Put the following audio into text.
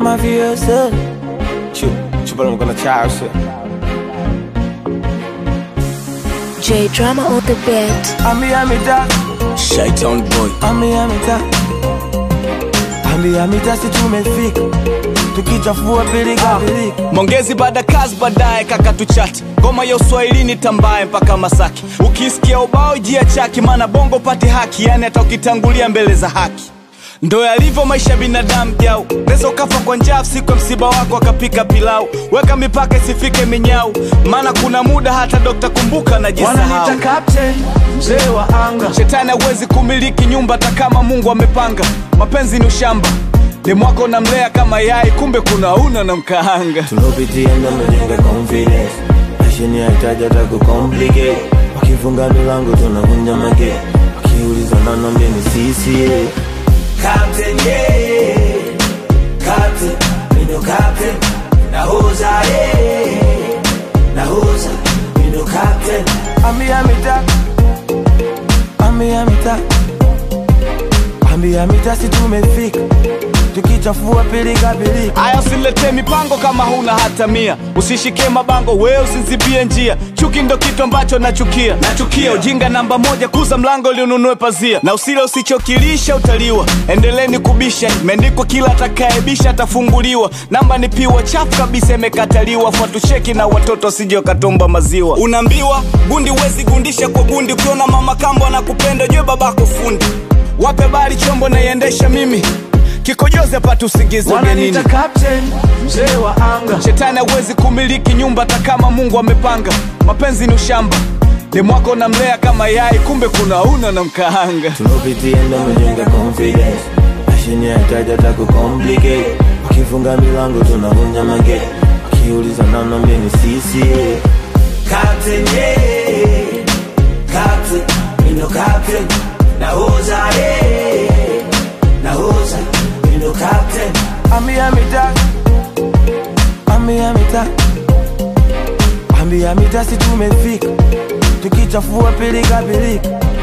mafioso chupala mkono chao sio J Drama on the beat. ambia mita Shaitan boy ambia mita ambia mita si tumefika tukichafua pilika pilika Mongezi baada kazi baadaye kaka tuchati ngoma ya uswahilini tambaye mpaka Masaki ukisikia ubao jia chaki maana bongo pati haki yani hata ukitangulia mbele za haki ndo yalivyo maisha ya binadamu jau neza ukafa kwa njaa siku ya msiba wako akapika pilau weka mipaka isifike minyau maana kuna muda hata dokta kumbuka najisahau wananita captain mzee wa anga shetani hawezi kumiliki nyumba hata kama mungu amepanga mapenzi ni ushamba demwako namlea kama yai kumbe kuna una na mkaanga tulopitia ndo mejenga confidence mashini yahitaji hata kucomplicate wakifunga milango tunavunja mage wakiuliza nanambia ni sisi yeah. Captain, yeah. Captain, we no captain. Nahoza, yeah. Nahoza, we no captain. Ambia mita, ambia mita, ambia mita, si tumefika tukichafua pilika pilika. aya usiletee mipango kama huna hata mia usishike mabango we usinzibie njia chuki ndo kitu ambacho nachukia nachukia ujinga namba moja kuza mlango liununue pazia na usile usichokilisha utaliwa endeleni kubisha imeandikwa kila atakaebisha atafunguliwa namba ni piwa chafu kabisa imekataliwa fuatucheki na watoto wasije wakatomba maziwa unaambiwa gundi huwezi gundisha kwa gundi ukiona mama kambo anakupenda jue babako fundi wape bari chombo naiendesha mimi kikojozi apate usingizi ugenini Wananita captain, mzee wa anga. shetani hawezi kumiliki nyumba hata kama mungu amepanga mapenzi ni ushamba demwako namlea kama yai kumbe kuna una na mkaanga tulopitia ndo mejenga confidence mashini yahitaji hata kucomplicate wakifunga milango tunavunja mage wakiuliza nanambia ni sisi yeah. Captain, yeah. Captain, we no captain. Nahoza, yeah. Nahoza, we no captain. Ambia mita, ambia mita, ambia mita, si tumefika tukichafua pilika pilika